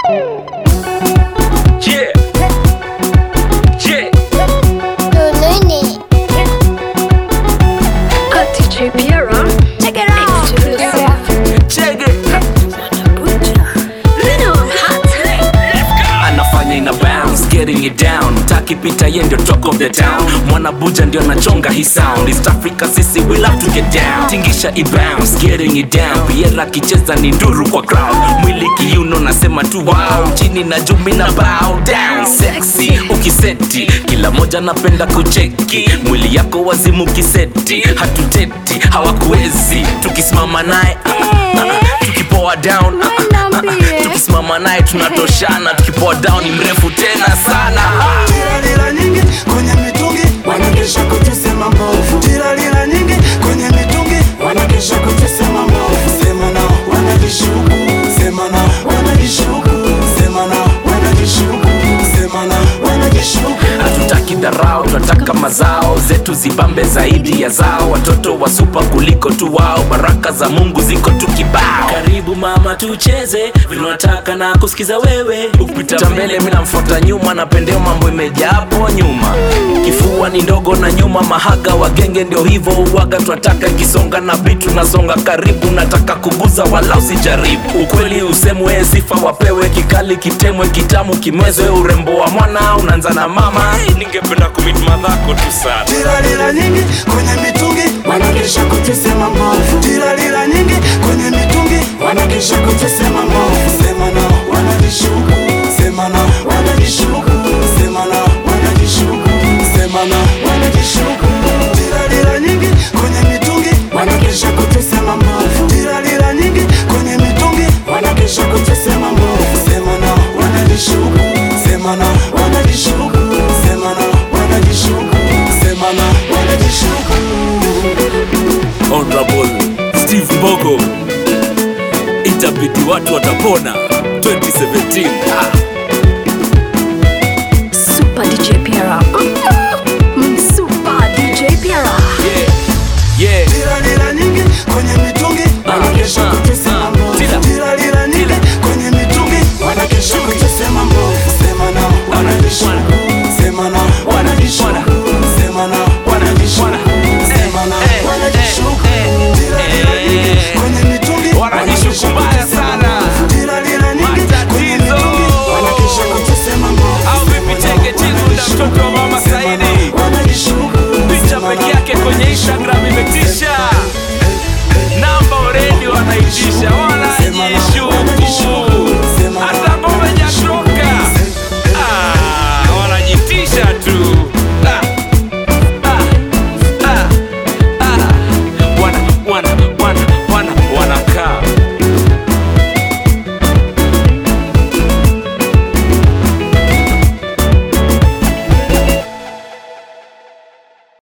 Yeah. Yeah. Luluni. DJ Piero. Check it out. Exclusive. Check it. Lino hot. anafanya ina bounce getting it down takipita ye ndio talk of the town mwana buja ndio anachonga hii sound east africa sisi we love to get down tingisha i bounce getting it down piera akicheza ni nduru kwa crowd mwili kiuno nasema tu wow chini na jumi na bow down sexy ukiseti kila moja napenda kucheki mwili yako wazimu kiseti hatuteti hawakuwezi tukisimama naye ah, ah, tukipoa down ah, ah, ah, tukisimama naye tunatoshana tukipoa down ni mrefu tena sana Tiralila nyingi kwenye mitungi wanakesha kutesema mbovu. Tiralila nyingi kwenye mitungi wanakesha kutesema mbovu. Sema nao wanajishuku, sema nao wanajishuku, sema nao wanajishuku, sema nao wanajishuku. hatutaki dharau tunataka mazao zetu zibambe zaidi ya zao watoto wa supa kuliko tu wao baraka za mungu ziko tu kibao karibu mama tucheze vinataka na kusikiza wewe ukipita mbele mi namfuata nyuma napendeo mambo imejaa hapo nyuma kifua ni ndogo na nyuma mahaga wagenge ndio hivyo uwaga tunataka ikisonga na bitu nasonga karibu nataka kuguza wala usijaribu ukweli usemwe sifa wapewe kikali kitemwe kitamu kimwezwe urembo wa mwana unaanza na mama ningependa kumit madhako tu sana Tiralila nyingi kwenye mitungi wanakesha kutesema mbovu. Tiralila nyingi kwenye mitungi wanakesha kutesema mbovu. Sema nao wanajishuku, sema nao wanajishuku, sema nao wanajishuku, sema nao wanajishuku. Tiralila nyingi kwenye mitungi wanakesha kutesema mbovu. Tiralila nyingi kwenye mitungi wanakesha kutesema mbovu. Sema nao wanajishuku, sema nao wanajishuku, sema nao wanajishuku, sema nao wanajishuku. honorable steve mbogo itabidi watu watapona 2017 ah.